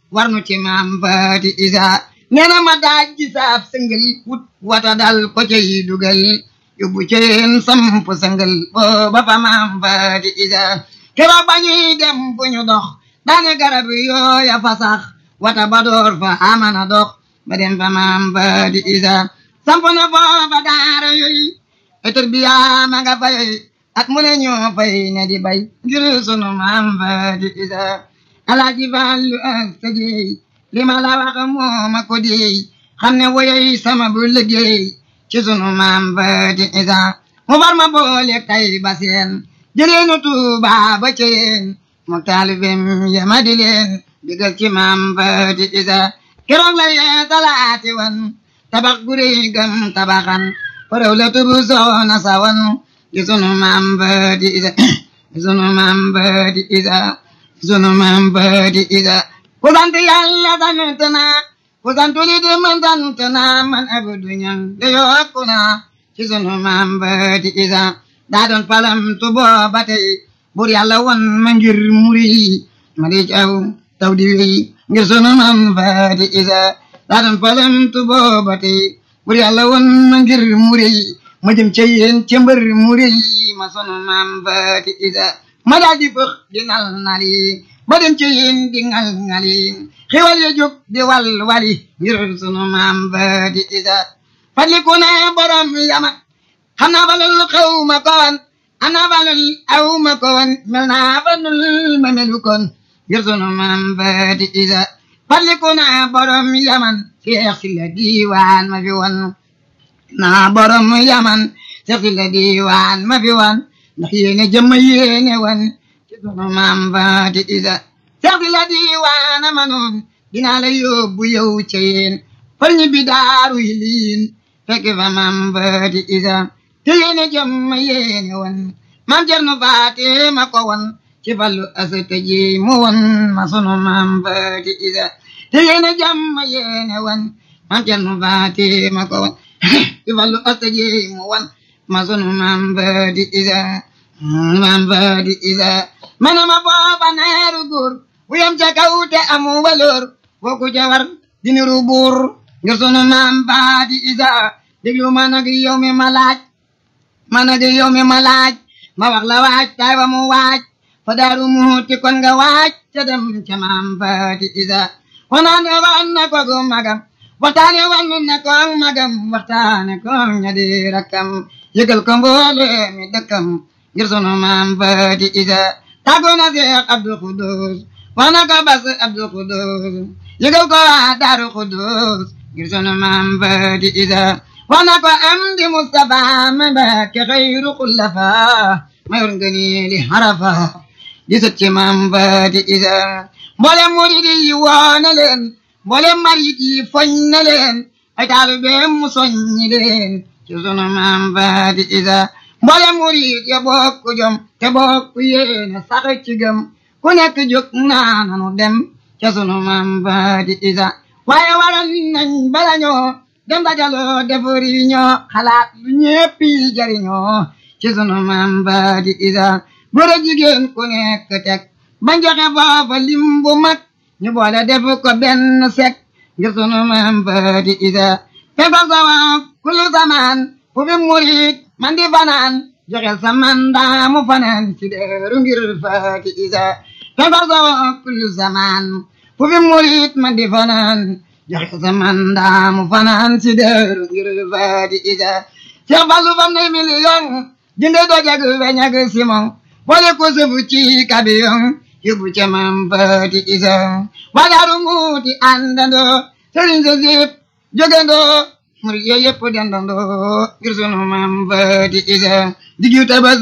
war nu ci maam faati isa nee na ma daaj ji saab sëngal wut wata dal ko cay dugal yóbbu ceen samp sëngal booba fa maam faati isa keroog ba ñuy dem bu ñu dox daane garab yooya fa sax wata ba door fa amana dox ba dem fa maam faati isa samp na foofa daara yooyu etur bi yaa ma nga fay at mu ne ñoo fay ne di bay ngir sunu maam faati isa alaaji Fallu ak sa jeey li ma la wax moo ma ko deey xam ne woyey sama bu liggéey ci sunu maam faati isa mu far ma boole tay ba seen jëleenu Tuuba ba ceen mu taalibem yama di leen digal ci maam faati isa keroog la yee talaati wan tabax gu réy gam tabaxan faraw la tubu soona sawan gi sunu maam faati isa gi sunu maam faati isa sunu maam faati isa ku sant yàlla sant naa ku sant li di man sant naa man abdu ñang de yokku naa ci sunu maam faati isa daa doon palam tu booba tey bur yàlla won ma ngir muri ma di caw taw di wéy ngir sunu maam faati isa daa doon palam tu booba tey bur yàlla won ma ngir muri ma jëm ca yéen ca mbër muri ma sunu maam faati isa ma daal di fëx di nal nali ba dem ci yéen di ngal ngali xiwal ya jóg di wal wali ngir sunu maam faati isa fadliku na borom yama xam naa balul xew ma koon am naa balul aw ma koon mel naa balul ma melu koon ngir sunu maam faati isa fadliku na borom yaman seex si la diiwaan ma fi won naa borom yaman seex si la diiwaan ma fi won ndax yéene jëmm yéene wan ci sunu maam faati isa seex si la diiwaana ma noon dinaa la yóbbu yow ca yéen fal ñi bi daaru yi liin fekk fa maam faati isa te yéene jëmm yéene wan maam Cerno faati ma ko wan ci fallu asata ji mu wan ma sunu maam faati isa te yéene jëmm yéene wan maam Cerno faati ma ko wan ci fallu asata ji mu wan ma sunu maam faati isa maam faati isa mana ma booba naaru góor bu yam ca kaw te amu waloor boo ku ca war diniru buur ngir sunu maam faati isa déglu ma nag yow mi ma laaj ma nag yow mi ma laaj ma wax la waaj tay ba mu waaj fa daaru muuti kon nga waaj ca dem ca maam faati isa wanaane wan na ko gu magam waxtaane wan na ko magam waxtaane ko ña di rakkam yëgal ko mboole mi dëkkam ngir sunu maam faati isa tàggoo na Seex Abdul Xudoos wax na ko bas Abdul Xudoos yëgal ko waa Daaru Xudoos ngir sunu maam faati isa wax na ko am di Mustafa ma Mbàkke xayru xullafa mayor ngëneeli harafa di sët ci maam faati isa mboolem murid yi woo na leen mboolem marit yi foñ na leen ay taalibeem mu soññi leen ci sunu maam faati isa mboolem murid ya bokku jom te bokku yéene sax ci gëm ku nekk jóg naa nanu dem ca sunu maam faati isa waaye waral nañ bala ñoo dem dajaloo defari ñoo xalaat lu ñépp yi jariñoo ci sunu maam faati isa góor ak jigéen ku nekk teg bañ joxe foofa lim bu mag ñu boole def ko benn sek ngir sunu maam faati isa fekk sawa kullu zaman fu fi murid man di fanaan joxel sa mandaa mu fanaan ci deeru ngir faati isa fekk sawa kullu zaman fu fi murid man di fanaan joxel sa mandaa mu fanaan ci deeru ngir faati isa Seex Fallu fam ne million jënde dojag weñ ak simon boole ko sëfu ci kabiyon yóbbu ca maam faati isa wadaaru muuti àndandoo sëriñ sa sip jógandoo murid yooyu yëpp dendandoo ngir sunu maam faati isa diggu tabas